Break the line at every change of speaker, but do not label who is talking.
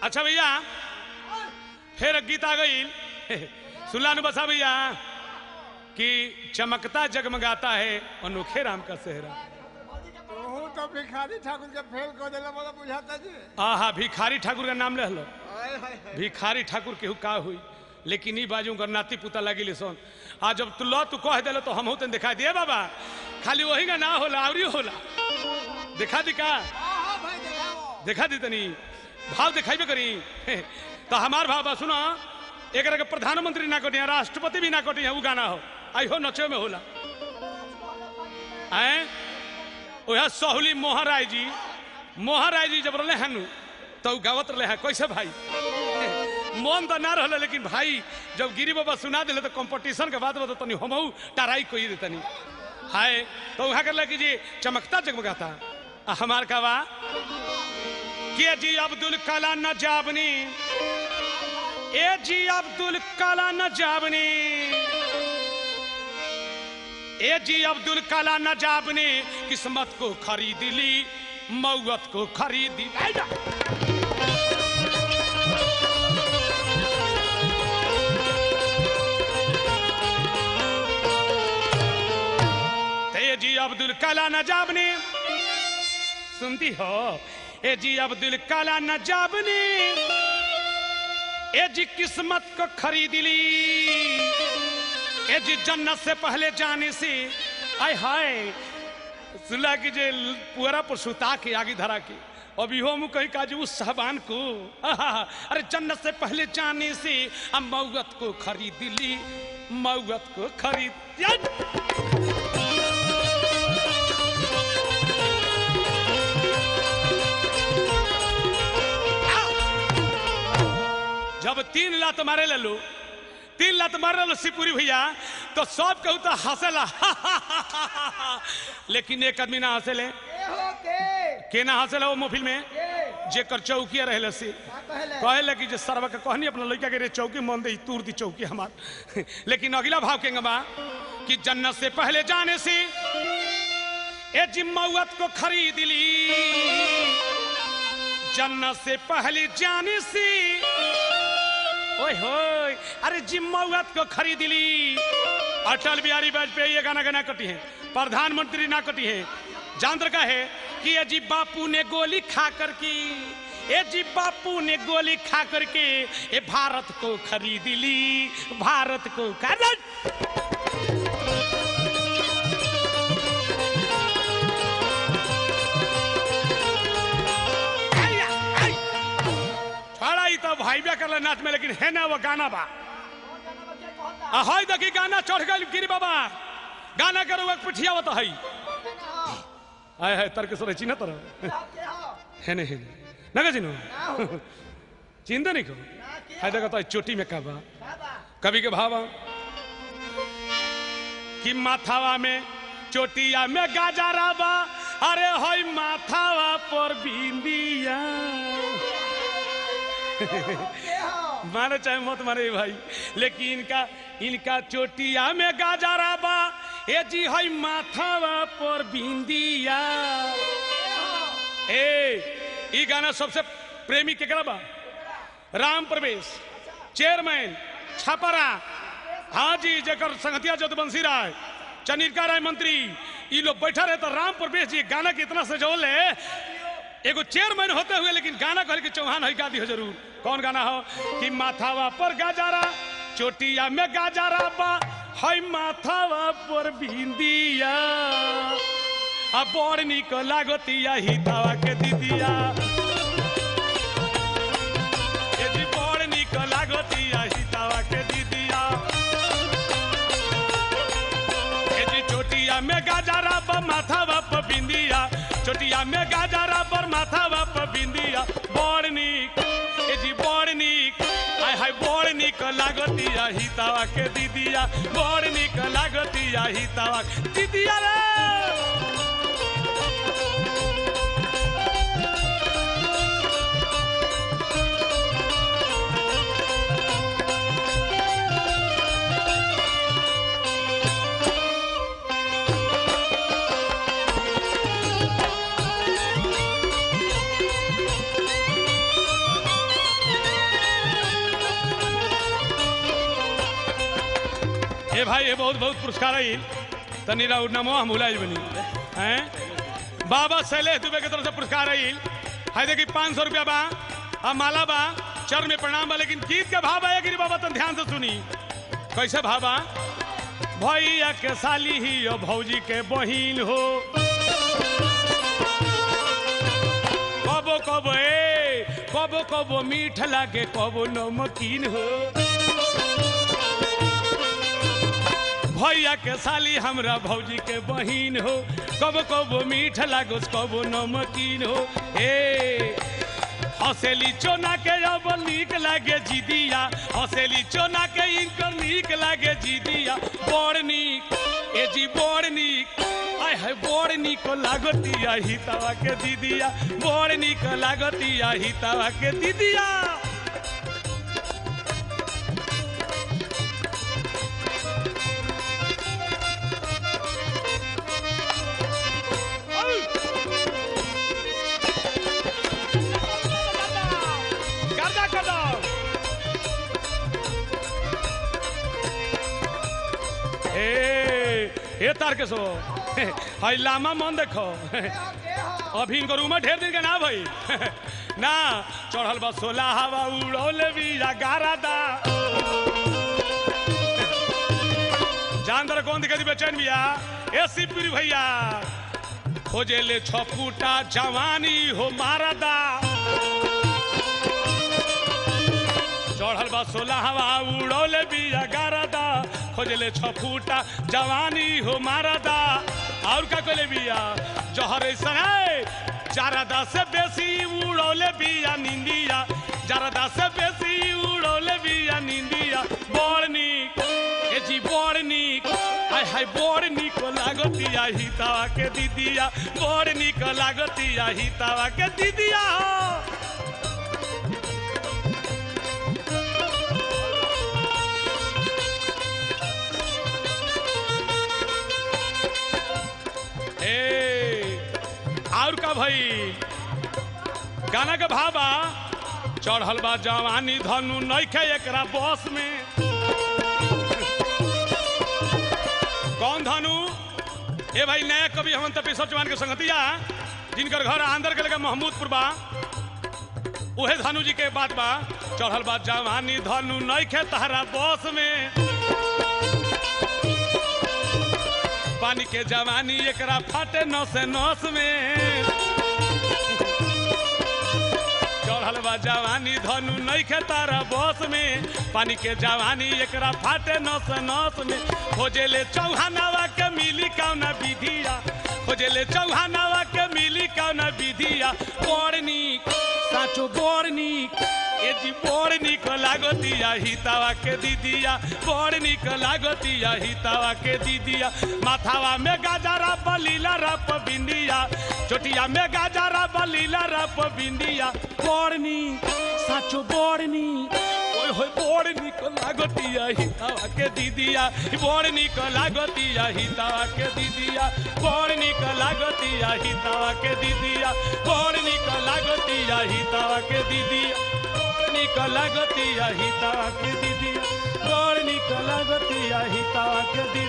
अच्छा भैया फिर गीत आ गई सुनला नु बसा भैया कि चमकता जगमगाता है अनोखे राम का सेहरा
तोहू तो भिखारी ठाकुर के फेल कर देला बोला बुझाता जी
आहा भिखारी ठाकुर का नाम ले लो
हाय हाय हाय
भिखारी ठाकुर केहू का हुई लेकिन ई बाजू कर नाती पुता लगी सोन आ जब तू लो तू कह दिलो तो हम तन दिखा दिए बाबा खाली वही का ना होला आवरी होला दिखा दी का
हां भाई दिखाओ
दिखा दी तनी भाव दिखाई करी तो हमार भाव बा सुनो एक के प्रधानमंत्री ना कटिया राष्ट्रपति भी ना कटिया वो गाना हो आई हो नचे में होला आए ओह सहूली मोहन राय जी मोहन राय जी जब रहे हनु तो उ गावत रहे है कैसे भाई मन तो ना रहा लेकिन भाई जब गिरी बाबा सुना दिले तो कंपटीशन के बाद बता तनी हमहू टराई कोई देतनी हाय तो वहां कर कि जी चमकता जगमगाता आ हमार का बा के जी अब्दुल कला न जाबनी ए जी अब्दुल कला न जाबनी ए जी अब्दुल कला न जाबनी किस्मत को खरीद ली मौत को खरीदी ए जी अब्दुल कला न जाबनी सुनती हो ए जी अब्दुल कला न जाबनी ए जी किस्मत को खरीद ली ए जी जन्नत से पहले जाने से आय हाय सुला की जे पूरा पर सुता के आगे धरा के अभी हो मुँह कहीं काजू उस साहबान को आहा, अरे जन्नत से पहले जाने से अब मौत को खरीद ली मौत को खरीद या! जब तीन लात मारे ले लो तीन लात मारे लो सिपुरी भैया तो सब कहू तो हंसेला लेकिन एक आदमी ना हंसेले
के हो के
के ना हंसेला वो मोफिल में
के
जेकर चौकिया रहे से
का कहले
कहे कि जे सरवा के कहनी अपना लड़का के रे चौकी मन दे तूर दी चौकी हमार लेकिन अगला भाव के बा कि जन्नत से पहले जाने से ए जिम्मत को खरीद ली जन्नत से पहले जाने से ओए होए अरे जिम्मत को खरीद ली अटल बिहारी वाजपेयी ये गाना गाना कटी है प्रधानमंत्री ना कटी है जानतर का है कि ये जी बापू ने गोली खा कर की ये जी बापू ने गोली खा करके ये भारत को खरीद ली भारत को खरीद आया, आई। छोड़ा ही तो भाई बे कर नाच में लेकिन है ना वो गाना बा आ हई देखी गाना चढ़ गई गिरी बाबा गाना करो एक पिठिया बता हई आय है तर्केश्वर चिन्ह तरह है नहीं है ना चिन्ह चिंता नहीं को है देखो तो चोटी में का बा कभी के भावा कि माथावा में चोटिया में गाजरा बा अरे हई माथावा पर बिंदिया मारे चाहे मत मारे भाई लेकिन इनका इनका चोटिया में गाजरा बा ए जी हई माथावा पर बिंदिया ए ई गाना सबसे प्रेमी केकरा बा राम प्रवेश चेयरमैन छापरा हाजी जकर संगतिया जदवंशी राय चनिका राय मंत्री ई लोग बैठा रहे तो राम प्रवेश जी गाना के इतना सजौले एगो चेयरमैन होते हुए लेकिन गाना कहल के चौहान है गा दी हो जरूर कौन गाना हो कि माथावा पर गाजारा चोटिया में गाजारा बा हई माथावा पर बिंदिया आ बड़ निक लागतिया हितावा के दीदिया ए जी बड़ निक लागतिया हितावा के दीदिया ए जी चोटिया में गाजरा पर माथा बाप बिंदिया चोटिया में गाजरा पर माथा बाप बिंदिया बड़ निक ए जी बड़ निक आय हाय बड़ निक लागतिया हितावा के दीदिया बड़ निक लागतिया हितावा दीदिया रे ए भाई ये बहुत बहुत पुरस्कार आई तनी राउर नमो हम भुलाइल बनी हैं बाबा शैलेश दुबे के तरफ से पुरस्कार आई है देखी पाँच सौ रुपया बा आ माला बा चर में प्रणाम बा लेकिन गीत के भाव आया गिरी बाबा तन ध्यान से सुनी कैसे भाबा भैया के साली ही और भौजी के बहिन हो कबो कबो ए कबो कबो मीठ लागे कबो नमकीन हो भैया के साली हमरा भौजी के बहिन हो कबो कबो मीठ लागो कबो नमकीन हो ए हसेली चोना के अब नीक लागे जिदिया हसेली चोना के इनकर नीक लागे जिदिया बड़ नीक ए जी बड़ नीक आय है बड़ नीक लागतिया हितावा के दीदिया बड़ नीक लागतिया हितावा के दीदिया गर्दा कदम ए ए तार के सो हाय लामा मन देखो अभी इनको रूम में ढेर दिन के ना भाई ना चढ़ल बा सोला हवा उड़ौल भी गारा दा जान दर कौन दिखा दी बेचैन भैया ए सिपिर भैया खोजे ले छ फूटा जवानी हो मारा दा चढ़ल बा सोलह हवा उड़ौले बिया गारदा खोजले छ फूटा जवानी हो मारदा और का कहले बिया जहर सनाए जारदा से बेसी उड़ौले बिया निंदिया जारदा से बेसी उड़ौले बिया निंदिया बड़ नीक ए जी बड़ नीक हाय हाय बड़ नीक लागतिया हितावा के दीदिया बड़ नीक लागतिया हितावा के दीदिया हो ए और का भाई गाना के भाबा चढ़ल बा जवानी धनु नइखे एकरा बस में कौन धनु ए भाई नया कवि हमन तपी चौहान के संगतिया जिनकर घर आंध्र के लगे महमूदपुर बा उहे धनु जी के बात बा चढ़ल बा जवानी धनु नइखे तहरा बस में पानी के जवानी एकरा फाटे नस नस में चढ़ल बा जवानी धनु नइखे तारा बस में पानी के जवानी एकरा फाटे नस नस में खोजेले चौहानावा के मिली कौना विधिया खोजेले चौहानावा के मिली कौना विधिया बड़ नीक साचो बड़ नीक ए जी बड़ निक लागतिया हितावा के दीदिया बड़ निक लागतिया हितावा के दीदिया माथावा में गाजरा बलीला रप बिंदिया चोटिया में गाजरा बलीला रप बिंदिया बड़ निक साचो बड़ निक ओए होए बड़ निक लागतिया हितावा के दीदिया बड़ निक लागतिया हितावा के दीदिया बड़ निक लागतिया हितावा के दीदिया बड़ निक लागतिया हितावा के दीदिया बड़ निक लागतिया हितावा के दीदिया बड़ निक लागतिया हितावा के दीदिया